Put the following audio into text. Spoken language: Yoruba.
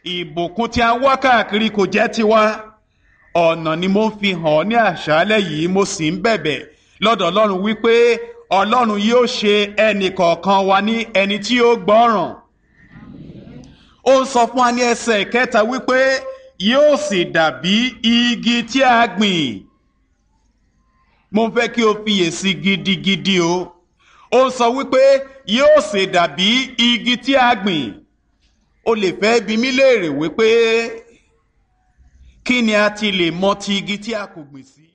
ìbùkún tí a ń wá káàkiri kò jẹ́ tiwa ọ̀nà ni mo ń fi hàn ọ́ ní àṣálẹ́ yìí mo sì ń bẹ̀bẹ̀ lọ́dọ̀ ọlọ́run wípé ọlọ́run yóò ṣe ẹnì kọ̀ọ̀kan wa ní ẹni tí ó gbọ́ràn ó ń sọ fún wa ní ẹsẹ̀ kẹta wípé yóò sì dàbí igi tí a gbìn mo fẹ́ kí o fiyèsí gidigidi o ó ń sọ wípé yóò sì dàbí igi tí a gbìn o lè fẹ́ bi mí léèrè wípé kí ni a ti lè mọ ti igi tí a kò gbìn sí.